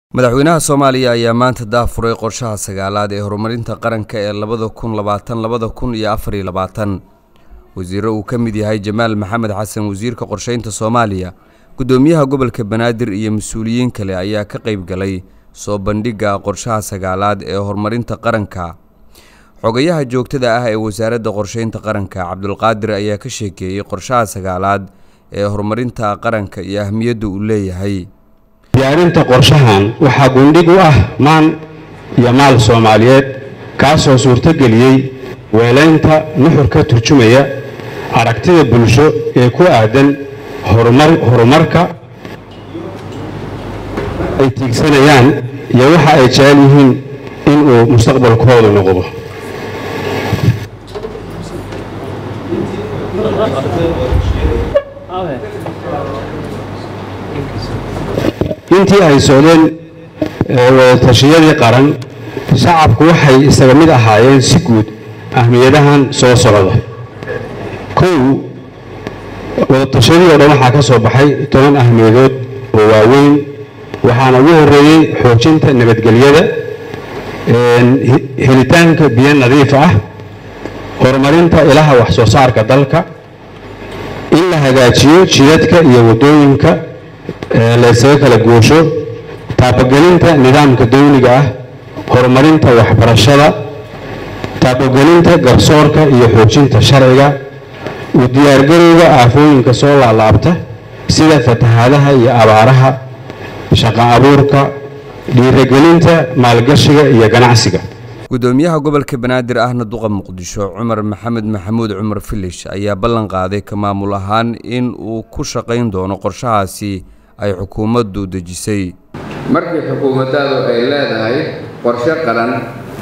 madaxweynaha soomaaliya ayaa maanta daafuray qorshaha sagaalaad ee horumarinta qaranka ee labada kun labaatan labada kun iyo afariyo labaatan wasiiro uu ka mid yahay jamaal maxamed xasan wasiirka qorsheynta soomaaliya guddoomiyaha gobolka banaadir iyo mas-uuliyiin kale ayaa ka qayb galay soo bandhigga qorshaha sagaalaad ee horumarinta qaranka xogayaha joogtada ah ee wasaaradda qorsheynta qaranka cabdulqaadir ayaa ka sheekeeyey qorshaha sagaalaad ee horumarinta qaranka iyo ahmiyadda uu leeyahay diyaarinta qorshahan waxaa gundhig u ah maan iyo maal soomaaliyeed kaasoo suurtogeliyey weelaynta nuxur ka turjumaya aragtida bulsho ee ku aadan horumarka ay tiigsanayaan iyo waxa ay jecel yihiin inuu mustaqbalkoodu noqdo intii ay socdeen wadatashyadii qaran shacabku waxay isaga mid ahaayeen si guud ahmiyadahan soo socda kow wadatashyadii oo dhan waxaa ka soo baxay toban ahmiyadood oo waaweyn waxaana ugu horeeyey xoojinta nabadgelyada helitaanka biyo nadiif ah horumarinta ilaha wax soo saarka dalka in la hagaajiyo jidadka iyo waddooyinka laysaga kala goosho taabagelinta nidaamka dawliga ah horumarinta waxbarashada taabagelinta garsoorka iyo xoojinta sharciga u diyaargarowga aafooyinka soo laalaabta sida fatahaadaha iyo abaaraha shaqo abuurka dhiiragelinta maalgashiga iyo ganacsiga guddoomiyaha gobolka banaadir ahna duqa muqdisho cumar maxamed maxamuud cumar filish ayaa ballan qaaday ka maamul ahaan in uu ku shaqayn doono qorshahaasi ay xukuumaddu dejisay markii xukuumaddaadu ay leedahay qorshe qaran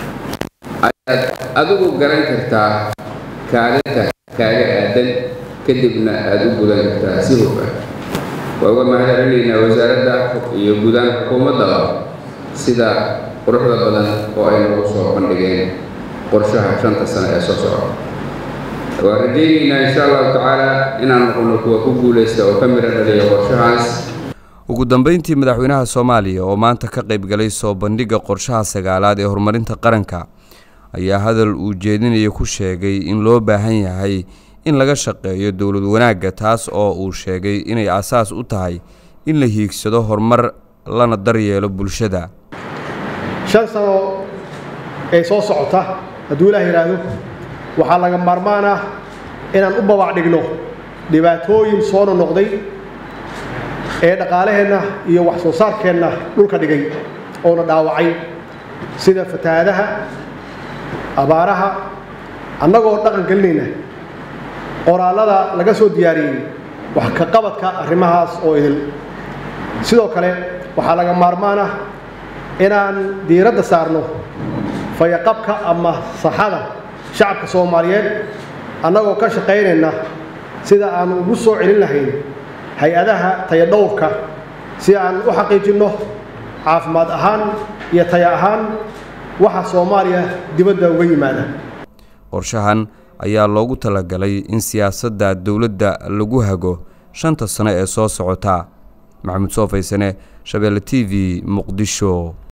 ayaad adigu garan kartaa kaalinta kaaga aadan kadibna aada u gudan kartaa si hufan waa uga mahadcelinaynaa wasaaradda iyo guudaan xukuumaddaba sida quruxda badan oo ay nagu soo bandhigeen qorshaha shanta sano ee soo socda waan rajaynaynaa insha allahu tacaala inaan noqono kuwa ku guulaysta oo ka midho dhaliya qorshahaas ugu dambeyntii madaxweynaha soomaaliya oo maanta ka qayb galay soo bandhigga qorshaha sagaalaad ee horumarinta qaranka ayaa hadal uu jeedinaya ku sheegay in loo baahan yahay in laga shaqeeyo dowlad wanaagga taas oo uu sheegay inay asaas u tahay in la hiigsado horumar lana daryeelo bulshada shan sano ee soo socota hadduu ilaah yidhaahdo waxaa laga maarmaan ah inaan u babac dhigno dhibaatooyin soo nonoqday ee dhaqaalaheenna iyo wax soo saarkeenna dhulka dhigay oona dhaawacay sida fatahaadaha abaaraha annagoo dhaqan gelinayna qoraallada laga soo diyaariyey wax ka qabadka arrimahaas oo idil sidoo kale waxaa laga maarmaan ah inaan diiradda saarno fayaqabka ama saxada shacabka soomaaliyeed annagoo ka shaqaynayna sida aan ugu soo celin lahayn hay-adaha tayadhowrka si aan u xaqiijinno caafimaad ahaan iyo taya ahaan waxa soomaaliya dibadda uga yimaada qorshahan ayaa loogu talagalay in siyaasadda dowladda lagu hago shanta sano ee soo socota maxamuud soo faysane shabeelle t v muqdisho